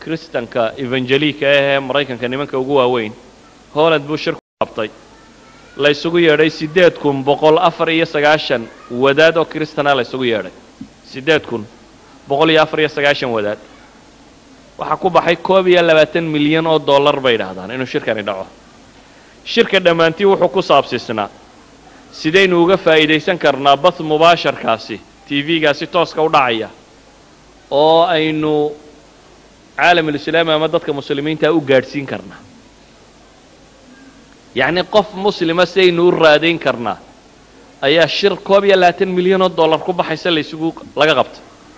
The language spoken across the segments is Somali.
kristanka evangelika ahee maraykanka nimanka ugu waaweyn holland buu shir ku qabtay la ysugu yeedhay siddeed kun boqol afar iyo sagaashan wadaad oo kristana la ysugu yeedhay siddeed kun boqol iyo afar iyo sagaashan wadaad waxaa ku baxay koob iyo labaatan milyan oo dollar bay idhaahdaan inuu shirkani dhaco shirka dhammaantii wuxuu ku saabsiisnaa sidaynu uga faa'iidaysan karnaa bath mubaasharkaasi t v-gaasi tooska u dhacaya oo aynu caalamulislaami ama dadka muslimiinta u gaadhsiin karnaa yacnii qof muslima sidaynu u raadayn karnaa ayaa shir koob iyo labaatan milyan oo dollar ku baxaysa laysugu laga qabtay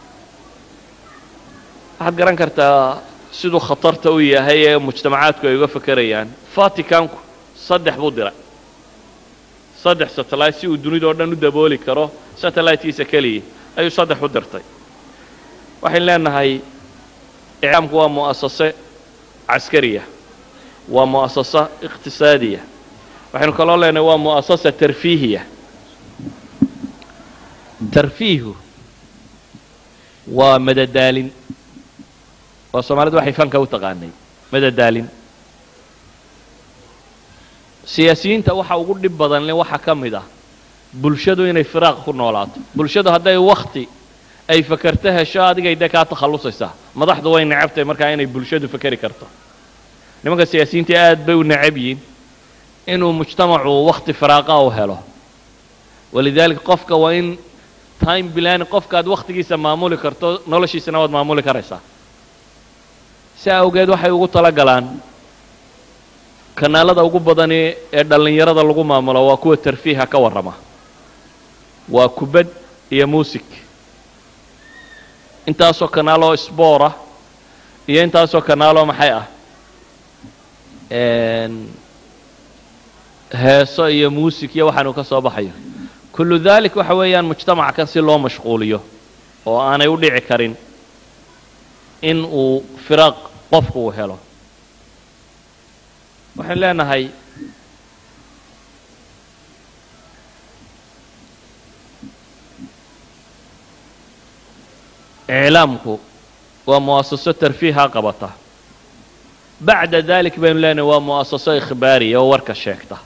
waxaad garan kartaa siduu khatarta u yahay ee mujtamacaadku ay uga fekerayaan vaticanku saddex buu diray saddex satellite si uu dunida oo dhan u dabooli karo satellitekiisa keliya ayuu saddex u dirtay waxaynu leenahay iclaamku waa mu'asase caskariya waa mu'asasa iqtisaadiya waxaynu kaloo leenahay waa mu'asasa tarfiihiya tarfiihu waa madadaalin waa soomaalidu waxay fanka u taqaanay madadaalin siyaasiyiinta waxa ugu dhib badan le waxaa ka mid ah bulshadu inay firaaq ku noolaato bulshadu hadday wakti ay fakerto hesho adigay dee kaa takhallusaysaa madaxdu way necabtahay markaa inay bulshadu fekeri karto nimanka siyaasiyiinta aad bay u necab yihiin inuu mujtamacu wakti firaaqa u helo walidaalika qofka waa in time bilaani qofkaad wakhtigiisa maamuli karto noloshiisana waad maamuli karaysaa si awgeed waxay ugu tala galaan kanaalada ugu badani ee dhallinyarada lagu maamulo waa kuwa tarfiiha ka warrama waa kubad iyo muusig intaasoo kanaaloo sboora iyo intaasoo kanaaloo maxay ah heeso iyo muusig iyo waxaanu ka soo baxayo kullu dalik waxa weeyaan mujtamaca kan si loo mashquuliyo oo aanay u dhici karin in uu firaaq qofku uu helo waxaynu leenahay iclaamku waa mu'asaso tarfiiha qabata bacda dalik baynu leenahay waa mu'asaso ikhbaariya oo warka sheegta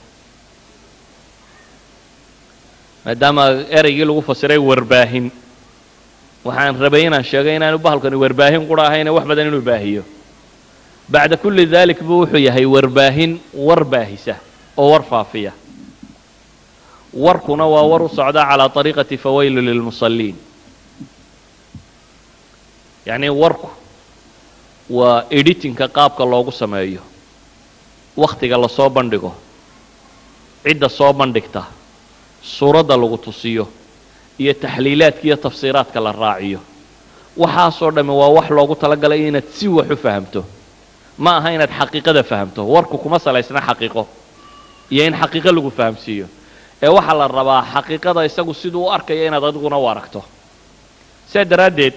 maadaama ereygii lagu fasiray warbaahin waxaan rabay inaan sheegay inaanu bahalkani warbaahin qura ahayne wax badan inuu baahiyo bacda kulli dalik buu wuxuu yahay warbaahin war baahisa oo war faafiya warkuna waa war u socda calaa طariiqati fawaylu lilmusalliin yacni warku waa editinka qaabka loogu sameeyo wakhtiga lasoo bandhigo cidda soo bandhigta suuradda lagu tusiyo iyo taxliilaadka iyo tafsiiraadka la raaciyo waxaasoo dhamme waa wax loogu talagalay inaad si wax u fahamto ma aha inaad xaqiiqada fahamto warku kuma salaysna xaqiiqo iyo in xaqiiqo lagu fahamsiiyo ee waxaa la rabaa xaqiiqada isagu siduu u arkaya inaad adiguna u aragto sidaa daraaddeed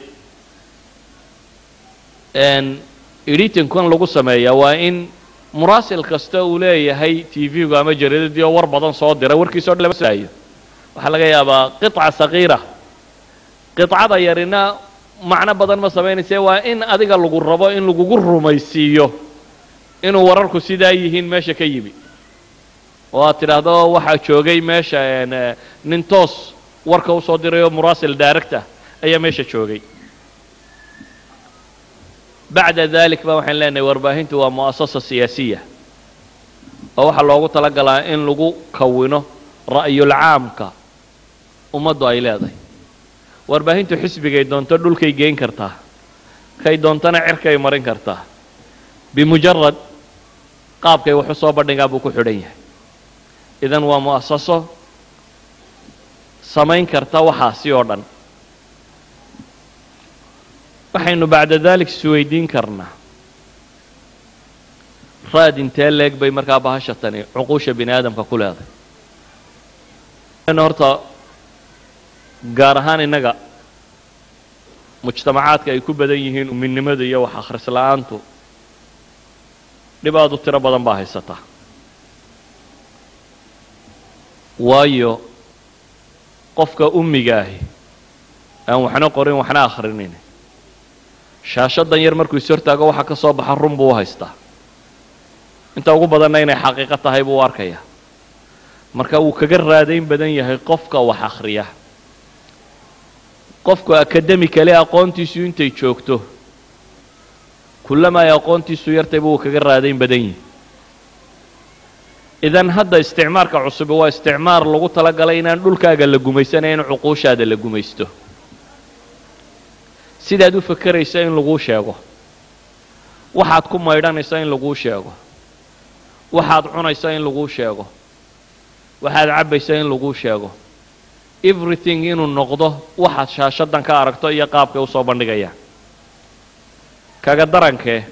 editinkan lagu sameeyaa waa in muraasil kasta uu leeyahay t v-gu ama jaridadii oo war badan soo dira warkiisao dhan lama saayo waxaa laga yaabaa qiطca sagiira qiطcada yarina macno badan ma samaynayse waa in adiga lagu rabo in lagugu rumaysiiyo inuu wararku sidaa yihiin meesha ka yimi oo aad tidhaahdo waxaa joogay meesha nin toos warka usoo diray oo muraasil daaragta ayaa meesha joogay bacda dalik ba waxaan leenahay warbaahintu waa mu'asasa siyaasiya oo waxaa loogu tala galaa in lagu kawino ra'yulcaamka ummaddu ay leedahay warbaahintu xisbigay doonto dhulkay geyn kartaa kay doontana cirkay marin kartaa bimujarad qaabkay waxu soo bandhigaa buu ku xidhan yahay idan waa mu'asaso samayn karta waxaasi oo dhan waxaynu bacda dalik isweydiin karnaa raad intee leeg bay markaa bahasha tani cuquusha bini aadamka ku leedahay horta gaar ahaan innaga mujtamacaadka ay ku badan yihiin uminimada iyo wax akhris la-aantu dhib aad u tiro badan baa haysataa waayo qofka ummiga ahi aan waxna qorin waxna akhrinin shaashadan yar markuu is hortaago waxa ka soo baxa run buu u haystaa inta ugu badanna inay xaqiiqo tahay buu u arkayaa marka wuu kaga raadayn badan yahay qofka wax akhriya qofku akademikale aqoontiisu intay joogto kullama ay aqoontiisu yartayba wuu kaga raadayn badan yihi idan hadda isticmaarka cusubi waa isticmaar lagu talagalay inaan dhulkaaga la gumaysanayo in cuquushaada la gumaysto sidaad u fakeraysa in laguu sheego waxaad ku maydhanaysa in laguu sheego waxaad cunaysa in laguu sheego waxaad cabbaysa in laguu sheego everything inuu noqdo waxaad shaashadan ka aragto iyo qaabkay u soo bandhigayaan kaga darankee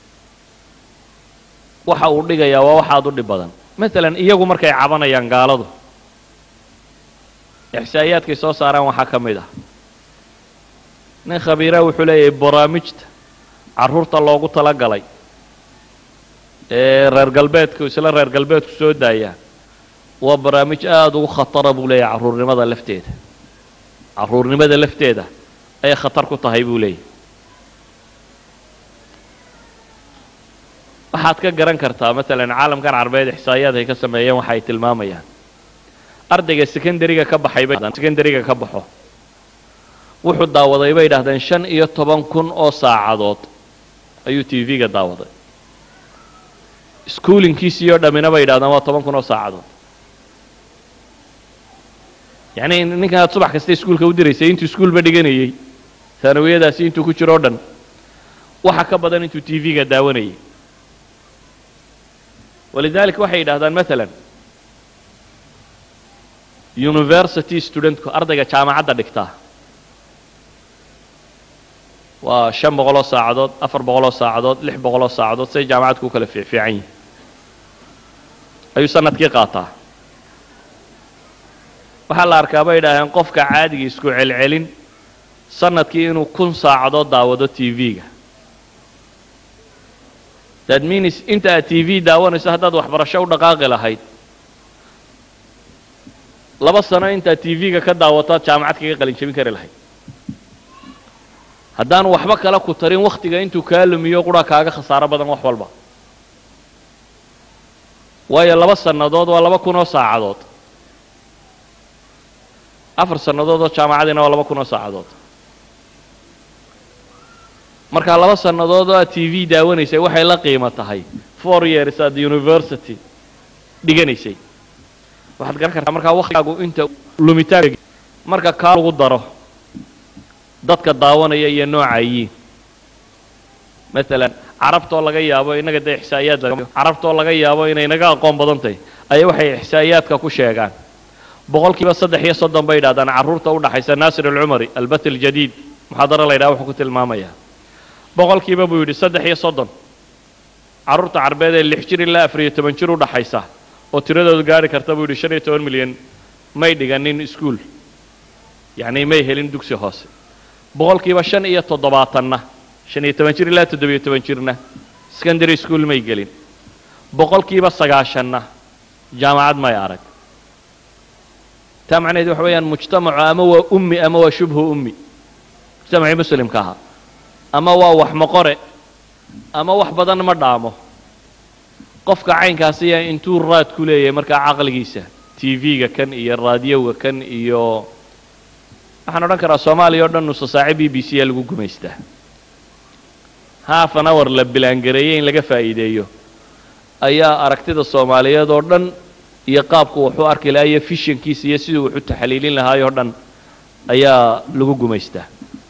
waxa uu dhigayaa waa waxaad u dhib badan maalan iyagu markay cabanayaan gaaladu ixsaa'iyaadkay soo saaraan waxaa ka mid ah nin khabiira wuxuu leeyahay baraamijta carruurta loogu tala galay ee reer galbeedku isla reer galbeedku soo daayaan waa barnaamij aada ugu khatara buu leeyahay carruurnimada lafteeda carruurnimada lafteeda ayay khatar ku tahay buu leeyahy waxaad ka garan kartaa maalan caalamkan carbeed ixsaa'iyaad ay ka sameeyeen waxa ay tilmaamayaan ardayga secondariga ka baxay bay secondariga ka baxo wuxuu daawaday bay yidhahdeen shan iyo toban kun oo saacadood ayuu t v-ga daawaday schoolinkiisii oo dhammina bay yidhahdeen waa toban kun oo saacadood yacni ninkan aad subax kasta iskuulka u diraysay intuu iskuulba dhiganayey taanawiyadaasi intuu ku jiro o dhan waxa ka badan intuu t v-ga daawanayay walidaalika waxay yidhahdaan maalan university studentku ardayga jaamacadda dhigtaa waa shan boqoloo saacadood afar boqoloo saacadood lix boqoloo saacadood say jaamacadku u kala fiicfiican yihin ayuu sanadkii qaataa waxaa la arkaa bay yidhaaheen qofka caadiga isku celcelin sanadkii inuu kun saacadood daawado t v-ga that means inta aad t v daawanayso haddaad waxbarasho u dhaqaaqi lahayd laba sano intaad t v-ga ka daawato aad jaamacad kaga qalin jabin kari lahayd haddaanu waxba kale ku tarin wakhtiga intuu kaa lumiyo qura kaaga khasaaro badan wax walba waayo laba sannadood waa laba kun oo saacadood afar sannadood oo jaamacadiina waa laba kun oo saacadood markaa laba sannadood oo aad t v daawanaysay waxay la qiimo tahay four years at university dhiganaysay waxaad garan kartaa markaa waktigaagu inta lumitaan marka kaa lagu daro dadka daawanaya iyo noocayiin maalan carabtoo laga yaabo innaga dee ixsaa'iyaad carabtoo laga yaabo inay naga aqoon badan tahay ayaa waxay ixsaa'iyaadka ku sheegaan boqol kiiba saddex iyo soddon bay yidhahdaan carruurta u dhaxaysa naasir alcumari albat aljadiid muxaadaro la yidhaha wuxuu ku tilmaamayaa boqol kiiba buu yidhi saddex iyo soddon carruurta carbeed ee lix jir ilaa afar iyo toban jir u dhaxaysa oo tiradoodu gaari karta buu yidhi shan iyo toban milyan may dhiganin iskuol yacni may helin dugsi hoose boqolkiiba shan iyo toddobaatanna shan iyo toban jir ilaa toddobiyo toban jirna secondary school may gelin boqolkiiba sagaashanna jaamacad may arag taa macnaheed waxa weeyaan mujtamacu ama waa ummi ama waa shubhu ummi mujtamacii muslimka ahaa ama waa wax maqore ama wax badan ma dhaamo qofka caynkaasiya intuu raad ku leeyahay markaa caqligiisa t v-ga kan iyo raadiyoga kan iyo waxaan odhan karaa soomaaliya oo dhan nusa saace b b c a lagu gumaystaa half an hour la bilaangareeyey in laga faa'iideeyo ayaa aragtida soomaaliyeed oo dhan iyo qaabku wuxuu arki lahaa iyo fishankiisa iyo siduu wuxu taxliilin lahaay oo dhan ayaa lagu gumaystaa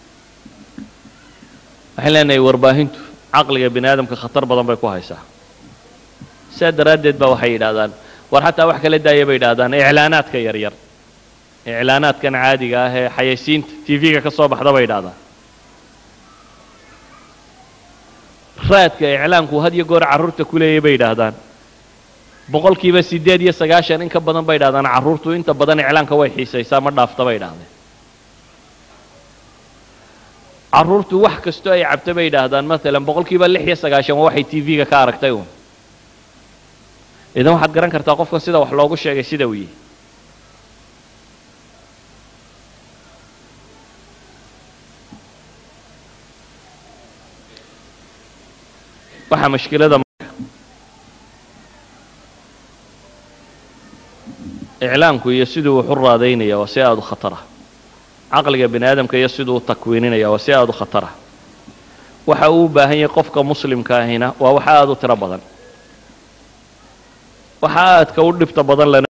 waxaan leenahay warbaahintu caqliga bini aadamka khatar badan bay ku haysaa sidaa daraaddeed ba waxay yidhahdaan war xataa wax kala daaya bay yidhahdaan iclaanaadka yaryar iclaanaadkan caadiga ah ee xayaysiinta t v-ga ka soo baxda bay yidhahdaan raadka iclaanku had iyo goor carruurta ku leeyay bay yidhaahdaan boqolkiiba siddeed iyo sagaashan in ka badan bay yidhahdaan carruurtu inta badan iclaanka way xiisaysaa ma dhaafta bay yidhahdeen carruurtu wax kastoo ay cabto bay yidhaahdaan maalan boqolkiiba lix iyo sagaashan waa waxay t v-ga ka aragtay uun idan waxaad garan kartaa qofkan sida wax loogu sheegay sida uu yihi waxaa mashkilada iclaamku iyo siduu wax u raadaynaya waa si aada u khatar ah caqliga bini aadamka iyo siduu u takwiininaya waa si aada u khatar ah waxa uu u baahan yahay qofka muslimka ahina waa wax aada u tiro badan waxa aadka u dhibta badan lana